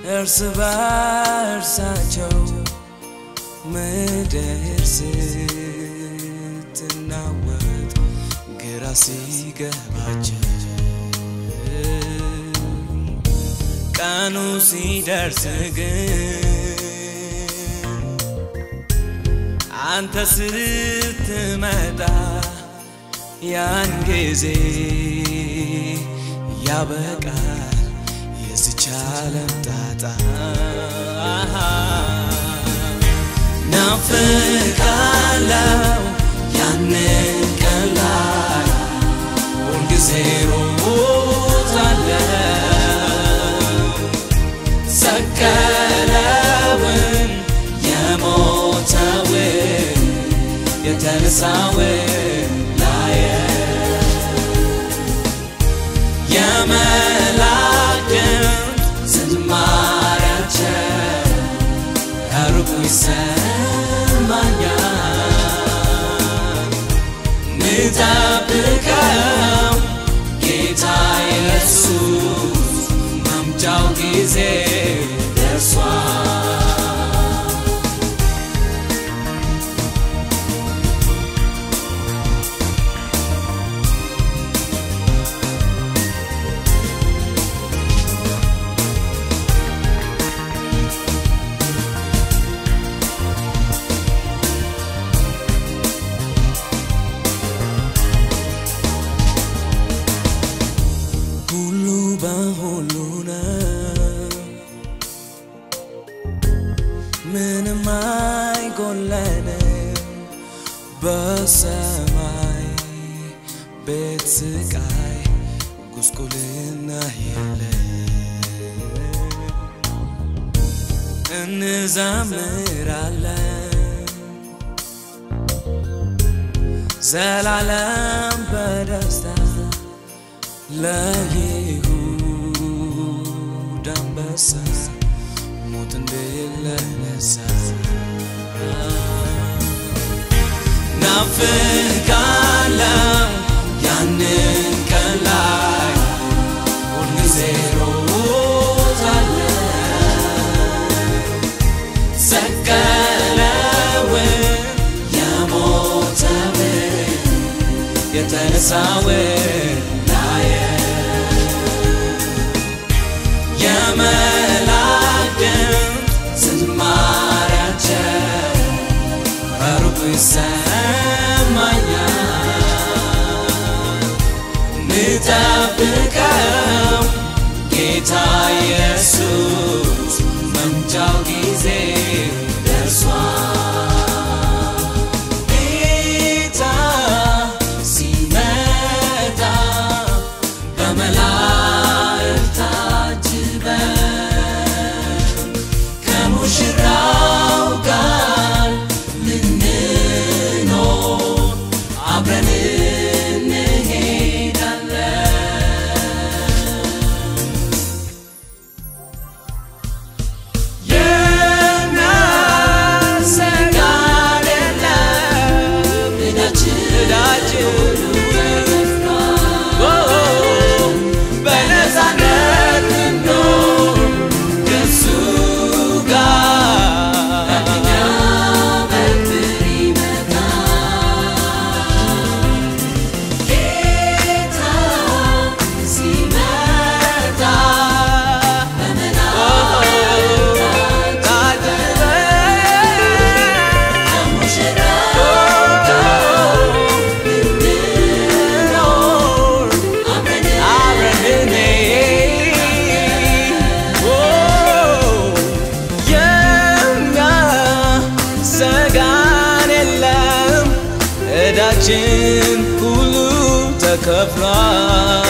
እርስ በርሳቸው ምድር ስትናወጥ ግራ ሲገባቸው ቀኑ ሲደርስ ግን አንተ ስትመጣ ያን ጊዜ ያበቃል የዚች ዓለም ጣጣ ናፍቃለው ያንን ቀን ላይ ሁልጊዜ ሮጣለው ሰቀለውን የሞተውን የተነሳውን ላየ የመላእክት ዝማሬያቸው ከሩቁ ይሰማኛል። ምጠብቀው ጌታ ኢየሱስ መምጫው ጊዜ ደርሷል። ሁሉ በሁሉ ነው፣ ምንም አይጎለንም። በሰማይ ቤት ስቃይ ጉስቁልና የለ እንዘምራለን ዘላለም በደስታ ለይሁዳ አንበሳ ሞትን ድል ለነሳ ናፍቃለው ያንን ቀን ላይ ሁልጊዜ ሮጣለው ሰቀለውን የሞተውን የተነሳውን ላየ የመላእክት ዝማሬያቸው ከሩቁ ይሰማኛል። ምጠብቀው ጌታ ኢየሱስ መምጫው ጊዜ ደርሷል። ጌታ ሲመጣ በመላእክት ታጅበን ከሙሽራው ጋር ልንኖር አብረን እንሄዳለን። የሚያሰጋን የለም ዕዳችን ኦ፣ በነፃነት እንኖር ከእሱ ጋር ጌታ ሲመጣ ሰጋን የለም ዕዳችን ሁሉ ተከፍሏል።